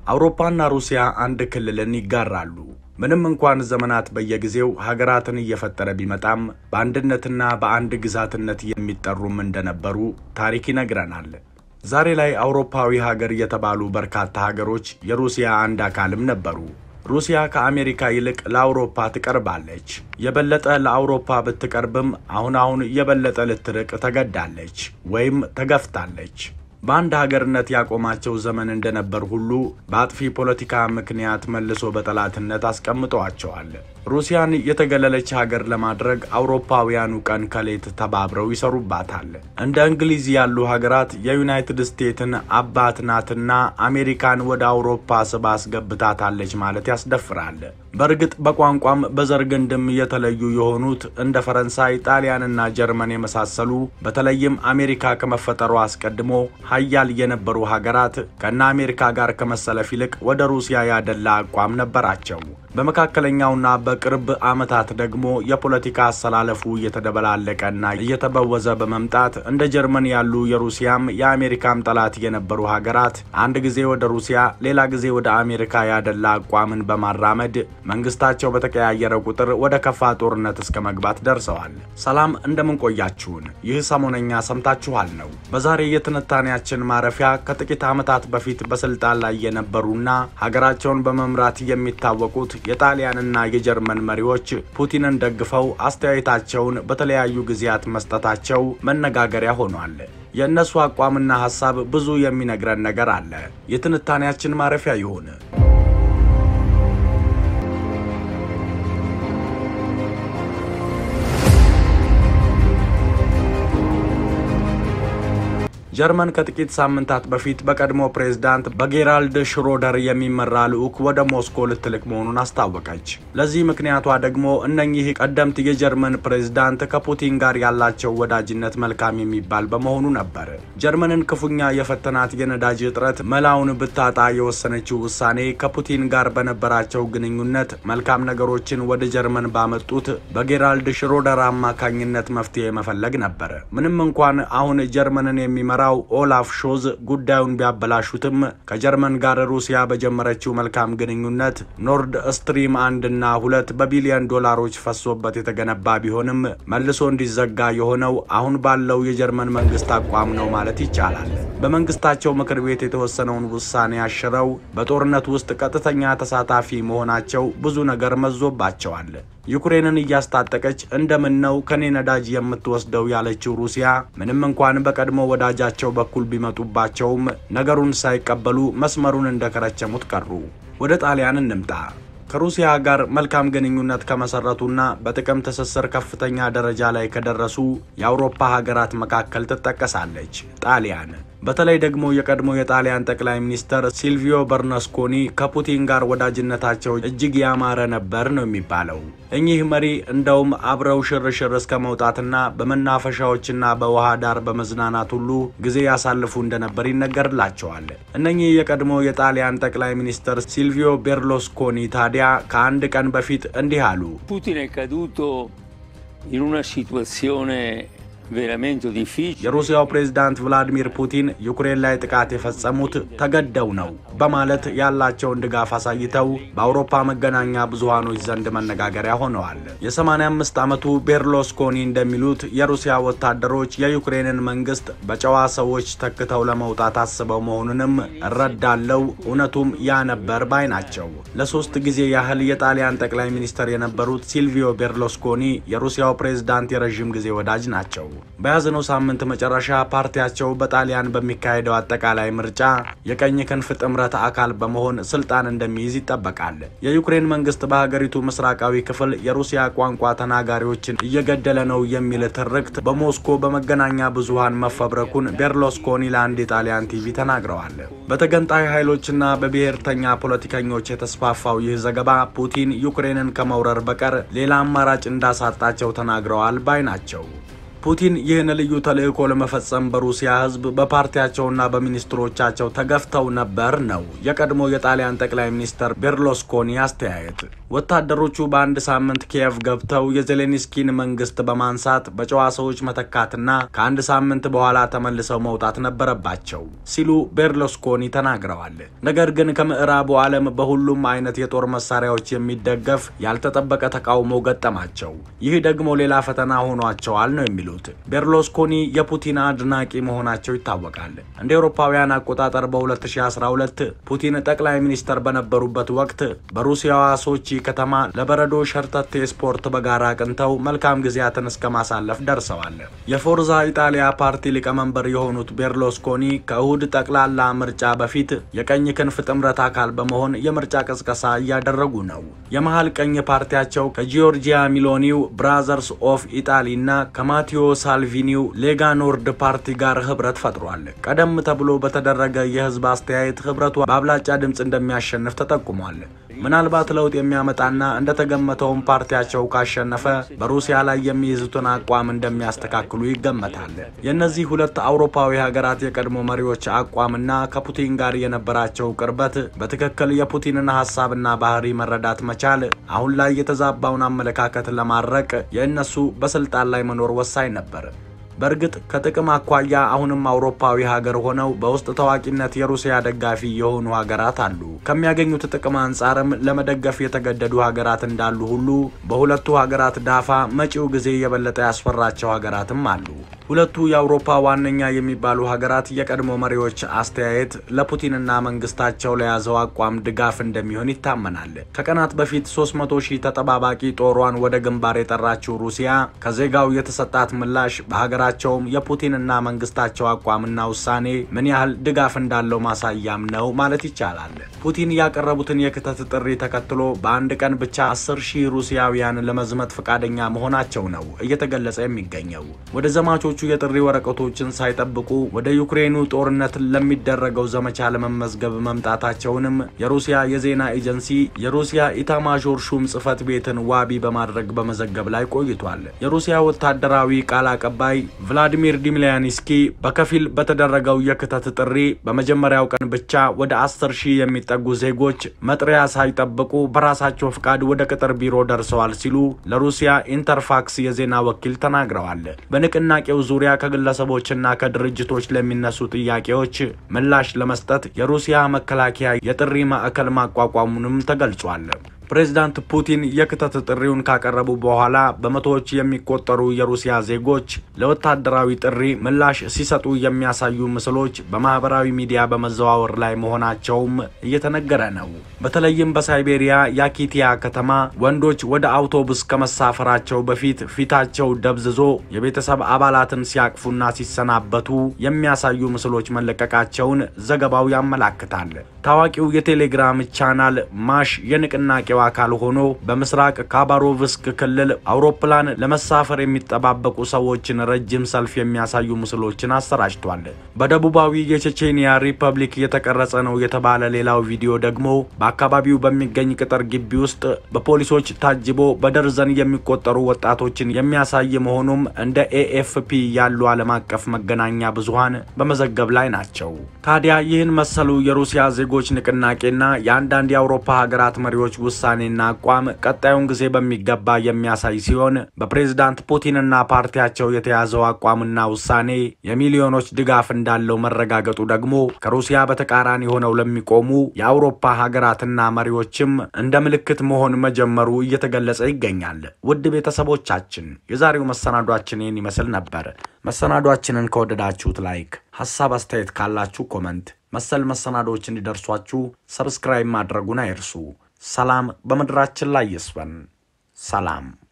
አውሮፓና ሩሲያ አንድ ክልልን ይጋራሉ። ምንም እንኳን ዘመናት በየጊዜው ሀገራትን እየፈጠረ ቢመጣም በአንድነትና በአንድ ግዛትነት የሚጠሩም እንደነበሩ ታሪክ ይነግረናል። ዛሬ ላይ አውሮፓዊ ሀገር የተባሉ በርካታ ሀገሮች የሩሲያ አንድ አካልም ነበሩ። ሩሲያ ከአሜሪካ ይልቅ ለአውሮፓ ትቀርባለች። የበለጠ ለአውሮፓ ብትቀርብም አሁን አሁን የበለጠ ልትርቅ ተገዳለች ወይም ተገፍታለች። በአንድ ሀገርነት ያቆማቸው ዘመን እንደነበር ሁሉ በአጥፊ ፖለቲካ ምክንያት መልሶ በጠላትነት አስቀምጠዋቸዋል። ሩሲያን የተገለለች ሀገር ለማድረግ አውሮፓውያኑ ቀን ከሌት ተባብረው ይሰሩባታል። እንደ እንግሊዝ ያሉ ሀገራት የዩናይትድ ስቴትስን አባት ናትና አሜሪካን ወደ አውሮፓ ስባ አስገብታታለች ማለት ያስደፍራል። በእርግጥ በቋንቋም በዘር ግንድም የተለዩ የሆኑት እንደ ፈረንሳይ፣ ጣሊያንና ጀርመን የመሳሰሉ በተለይም አሜሪካ ከመፈጠሯ አስቀድሞ ሀያል የነበሩ ሀገራት ከነ አሜሪካ ጋር ከመሰለፍ ይልቅ ወደ ሩሲያ ያደላ አቋም ነበራቸው። በመካከለኛውና በቅርብ ዓመታት ደግሞ የፖለቲካ አሰላለፉ እየተደበላለቀና እየተበወዘ በመምጣት እንደ ጀርመን ያሉ የሩሲያም የአሜሪካም ጠላት የነበሩ ሀገራት አንድ ጊዜ ወደ ሩሲያ ሌላ ጊዜ ወደ አሜሪካ ያደላ አቋምን በማራመድ መንግስታቸው በተቀያየረ ቁጥር ወደ ከፋ ጦርነት እስከ መግባት ደርሰዋል። ሰላም እንደምን ቆያችሁን? ይህ ሰሞነኛ ሰምታችኋል ነው። በዛሬ የትንታኔያችን ማረፊያ ከጥቂት ዓመታት በፊት በስልጣን ላይ የነበሩና ሀገራቸውን በመምራት የሚታወቁት የጣሊያንና የጀርመን መሪዎች ፑቲንን ደግፈው አስተያየታቸውን በተለያዩ ጊዜያት መስጠታቸው መነጋገሪያ ሆኗል። የእነሱ አቋምና ሐሳብ ብዙ የሚነግረን ነገር አለ። የትንታኔያችን ማረፊያ ይሁን። ጀርመን ከጥቂት ሳምንታት በፊት በቀድሞ ፕሬዝዳንት በጌራልድ ሽሮደር የሚመራ ልዑክ ወደ ሞስኮ ልትልክ መሆኑን አስታወቀች። ለዚህ ምክንያቷ ደግሞ እነኚህ ቀደምት የጀርመን ፕሬዝዳንት ከፑቲን ጋር ያላቸው ወዳጅነት መልካም የሚባል በመሆኑ ነበር። ጀርመንን ክፉኛ የፈተናት የነዳጅ እጥረት መላውን ብታጣ የወሰነችው ውሳኔ ከፑቲን ጋር በነበራቸው ግንኙነት መልካም ነገሮችን ወደ ጀርመን ባመጡት በጌራልድ ሽሮደር አማካኝነት መፍትሄ መፈለግ ነበር። ምንም እንኳን አሁን ጀርመንን የሚመራ ኦላፍ ሾዝ ጉዳዩን ቢያበላሹትም ከጀርመን ጋር ሩሲያ በጀመረችው መልካም ግንኙነት ኖርድ ስትሪም አንድና ሁለት በቢሊዮን ዶላሮች ፈሶበት የተገነባ ቢሆንም መልሶ እንዲዘጋ የሆነው አሁን ባለው የጀርመን መንግስት አቋም ነው ማለት ይቻላል። በመንግስታቸው ምክር ቤት የተወሰነውን ውሳኔ አሽረው በጦርነት ውስጥ ቀጥተኛ ተሳታፊ መሆናቸው ብዙ ነገር መዞባቸዋል። ዩክሬንን እያስታጠቀች እንደምን ነው ከኔ ነዳጅ የምትወስደው ያለችው ሩሲያ ምንም እንኳን በቀድሞ ወዳጃቸው በኩል ቢመጡባቸውም ነገሩን ሳይቀበሉ መስመሩን እንደከረቸሙት ቀሩ። ወደ ጣሊያን እንምጣ። ከሩሲያ ጋር መልካም ግንኙነት ከመሰረቱና በጥቅም ትስስር ከፍተኛ ደረጃ ላይ ከደረሱ የአውሮፓ ሀገራት መካከል ትጠቀሳለች ጣሊያን። በተለይ ደግሞ የቀድሞ የጣሊያን ጠቅላይ ሚኒስተር ሲልቪዮ በርነስኮኒ ከፑቲን ጋር ወዳጅነታቸው እጅግ ያማረ ነበር ነው የሚባለው። እኚህ መሪ እንደውም አብረው ሽርሽር እስከ መውጣትና በመናፈሻዎችና በውሃ ዳር በመዝናናት ሁሉ ጊዜ ያሳልፉ እንደነበር ይነገርላቸዋል። እነኚህ የቀድሞ የጣሊያን ጠቅላይ ሚኒስተር ሲልቪዮ ቤርሎስኮኒ ታዲያ ከአንድ ቀን በፊት እንዲህ አሉ። Putin è caduto in una situazione veramente difficile. የሩሲያው ፕሬዝዳንት ቭላዲሚር ፑቲን ዩክሬን ላይ ጥቃት የፈጸሙት ተገደው ነው በማለት ያላቸውን ድጋፍ አሳይተው በአውሮፓ መገናኛ ብዙሃኖች ዘንድ መነጋገሪያ ሆነዋል። የ85 ዓመቱ ቤርሎስኮኒ እንደሚሉት የሩሲያ ወታደሮች የዩክሬንን መንግስት በጨዋ ሰዎች ተክተው ለመውጣት አስበው መሆኑንም እረዳለው፣ እውነቱም ያ ነበር ባይ ናቸው። ለሶስት ጊዜ ያህል የጣሊያን ጠቅላይ ሚኒስተር የነበሩት ሲልቪዮ ቤርሎስኮኒ የሩሲያው ፕሬዝዳንት የረዥም ጊዜ ወዳጅ ናቸው። በያዝነው ሳምንት መጨረሻ ፓርቲያቸው በጣሊያን በሚካሄደው አጠቃላይ ምርጫ የቀኝ ክንፍ ጥምረት አካል በመሆን ስልጣን እንደሚይዝ ይጠበቃል። የዩክሬን መንግስት በሀገሪቱ ምስራቃዊ ክፍል የሩሲያ ቋንቋ ተናጋሪዎችን እየገደለ ነው የሚል ትርክት በሞስኮ በመገናኛ ብዙሃን መፈብረኩን ቤርሎስኮኒ ለአንድ የጣሊያን ቲቪ ተናግረዋል። በተገንጣይ ኃይሎችና በብሔርተኛ ፖለቲከኞች የተስፋፋው ይህ ዘገባ ፑቲን ዩክሬንን ከመውረር በቀር ሌላ አማራጭ እንዳሳጣቸው ተናግረዋል ባይ ናቸው። ፑቲን ይህን ልዩ ተልዕኮ ለመፈጸም በሩሲያ ሕዝብ በፓርቲያቸውና በሚኒስትሮቻቸው ተገፍተው ነበር ነው የቀድሞ የጣሊያን ጠቅላይ ሚኒስትር ቤርሎስኮኒ አስተያየት። ወታደሮቹ በአንድ ሳምንት ኪየቭ ገብተው የዜሌንስኪን መንግስት በማንሳት በጨዋ ሰዎች መተካትና ከአንድ ሳምንት በኋላ ተመልሰው መውጣት ነበረባቸው ሲሉ ቤርሎስኮኒ ተናግረዋል። ነገር ግን ከምዕራቡ ዓለም በሁሉም አይነት የጦር መሳሪያዎች የሚደገፍ ያልተጠበቀ ተቃውሞ ገጠማቸው። ይህ ደግሞ ሌላ ፈተና ሆኗቸዋል ነው የሚሉት ቤርሎስኮኒ የፑቲን አድናቂ መሆናቸው ይታወቃል። እንደ አውሮፓውያን አቆጣጠር በ2012 ፑቲን ጠቅላይ ሚኒስተር በነበሩበት ወቅት በሩሲያዋ ሶቺ ከተማ ለበረዶ ሸርተቴ ስፖርት በጋራ አቅንተው መልካም ጊዜያትን እስከ ማሳለፍ ደርሰዋል። የፎርዛ ኢጣሊያ ፓርቲ ሊቀመንበር የሆኑት ቤርሎስኮኒ ከእሁድ ጠቅላላ ምርጫ በፊት የቀኝ ክንፍ ጥምረት አካል በመሆን የምርጫ ቅስቀሳ እያደረጉ ነው። የመሀል ቀኝ ፓርቲያቸው ከጂዮርጂያ ሚሎኒው ብራዘርስ ኦፍ ኢጣሊ እና ከማቴዎ ሳልቪኒው ሌጋ ኖርድ ፓርቲ ጋር ህብረት ፈጥሯል። ቀደም ተብሎ በተደረገ የህዝብ አስተያየት ህብረቱ በአብላጫ ድምፅ እንደሚያሸንፍ ተጠቁሟል። ምናልባት ለውጥ የሚያመጣና እንደተገመተውም ፓርቲያቸው ካሸነፈ በሩሲያ ላይ የሚይዙትን አቋም እንደሚያስተካክሉ ይገመታል። የእነዚህ ሁለት አውሮፓዊ ሀገራት የቀድሞ መሪዎች አቋምና ከፑቲን ጋር የነበራቸው ቅርበት በትክክል የፑቲንን ሀሳብና ባህሪ መረዳት መቻል አሁን ላይ የተዛባውን አመለካከት ለማድረቅ የእነሱ በስልጣን ላይ መኖር ወሳኝ ነበር። በእርግጥ ከጥቅም አኳያ አሁንም አውሮፓዊ ሀገር ሆነው በውስጥ ታዋቂነት የሩሲያ ደጋፊ የሆኑ ሀገራት አሉ። ከሚያገኙት ጥቅም አንጻርም ለመደገፍ የተገደዱ ሀገራት እንዳሉ ሁሉ በሁለቱ ሀገራት ዳፋ መጪው ጊዜ የበለጠ ያስፈራቸው ሀገራትም አሉ። ሁለቱ የአውሮፓ ዋነኛ የሚባሉ ሀገራት የቀድሞ መሪዎች አስተያየት ለፑቲንና መንግስታቸው ለያዘው አቋም ድጋፍ እንደሚሆን ይታመናል። ከቀናት በፊት 300 ሺህ ተጠባባቂ ጦሯን ወደ ግንባር የጠራችው ሩሲያ ከዜጋው የተሰጣት ምላሽ በሀገራቸውም የፑቲንና መንግስታቸው አቋምና ውሳኔ ምን ያህል ድጋፍ እንዳለው ማሳያም ነው ማለት ይቻላል። ፑቲን ያቀረቡትን የክተት ጥሪ ተከትሎ በአንድ ቀን ብቻ 10 ሺህ ሩሲያውያን ለመዝመት ፈቃደኛ መሆናቸው ነው እየተገለጸ የሚገኘው ወደ ዘማቾቹ የጥሪ ወረቀቶችን ሳይጠብቁ ወደ ዩክሬኑ ጦርነት ለሚደረገው ዘመቻ ለመመዝገብ መምጣታቸውንም የሩሲያ የዜና ኤጀንሲ የሩሲያ ኢታማዦር ሹም ጽህፈት ቤትን ዋቢ በማድረግ በመዘገብ ላይ ቆይቷል። የሩሲያ ወታደራዊ ቃል አቀባይ ቭላዲሚር ዲሚሊያንስኪ በከፊል በተደረገው የክተት ጥሪ በመጀመሪያው ቀን ብቻ ወደ 10 ሺህ የሚጠጉ ዜጎች መጥሪያ ሳይጠብቁ በራሳቸው ፍቃድ ወደ ቅጥር ቢሮ ደርሰዋል ሲሉ ለሩሲያ ኢንተርፋክስ የዜና ወኪል ተናግረዋል። በንቅናቄው ዙሪያ ከግለሰቦችና ከድርጅቶች ለሚነሱ ጥያቄዎች ምላሽ ለመስጠት የሩሲያ መከላከያ የጥሪ ማዕከል ማቋቋሙንም ተገልጿል። ፕሬዚዳንት ፑቲን የክተት ጥሪውን ካቀረቡ በኋላ በመቶዎች የሚቆጠሩ የሩሲያ ዜጎች ለወታደራዊ ጥሪ ምላሽ ሲሰጡ የሚያሳዩ ምስሎች በማህበራዊ ሚዲያ በመዘዋወር ላይ መሆናቸውም እየተነገረ ነው። በተለይም በሳይቤሪያ ያኪቲያ ከተማ ወንዶች ወደ አውቶቡስ ከመሳፈራቸው በፊት ፊታቸው ደብዝዞ የቤተሰብ አባላትን ሲያቅፉና ሲሰናበቱ የሚያሳዩ ምስሎች መለቀቃቸውን ዘገባው ያመላክታል። ታዋቂው የቴሌግራም ቻናል ማሽ የንቅናቄ አካል ሆኖ በምስራቅ ካባሮቭስክ ክልል አውሮፕላን ለመሳፈር የሚጠባበቁ ሰዎችን ረጅም ሰልፍ የሚያሳዩ ምስሎችን አሰራጭቷል። በደቡባዊ የቼቼኒያ ሪፐብሊክ የተቀረጸ ነው የተባለ ሌላው ቪዲዮ ደግሞ በአካባቢው በሚገኝ ቅጥር ግቢ ውስጥ በፖሊሶች ታጅቦ በደርዘን የሚቆጠሩ ወጣቶችን የሚያሳይ መሆኑም እንደ ኤኤፍፒ ያሉ ዓለም አቀፍ መገናኛ ብዙሃን በመዘገብ ላይ ናቸው። ታዲያ ይህን መሰሉ የሩሲያ ዜጎች ንቅናቄና የአንዳንድ የአውሮፓ ሀገራት መሪዎች ውሳኔና አቋም ቀጣዩን ጊዜ በሚገባ የሚያሳይ ሲሆን በፕሬዝዳንት ፑቲንና ፓርቲያቸው የተያዘው አቋምና ውሳኔ የሚሊዮኖች ድጋፍ እንዳለው መረጋገጡ ደግሞ ከሩሲያ በተቃራኒ ሆነው ለሚቆሙ የአውሮፓ ሀገራትና መሪዎችም እንደ ምልክት መሆን መጀመሩ እየተገለጸ ይገኛል። ውድ ቤተሰቦቻችን የዛሬው መሰናዷችን ይህን ይመስል ነበር። መሰናዷችንን ከወደዳችሁት ላይክ፣ ሀሳብ አስተያየት ካላችሁ ኮመንት፣ መሰል መሰናዶዎች እንዲደርሷችሁ ሰብስክራይብ ማድረጉን አይርሱ። ሰላም በምድራችን ላይ ይስፈን። ሰላም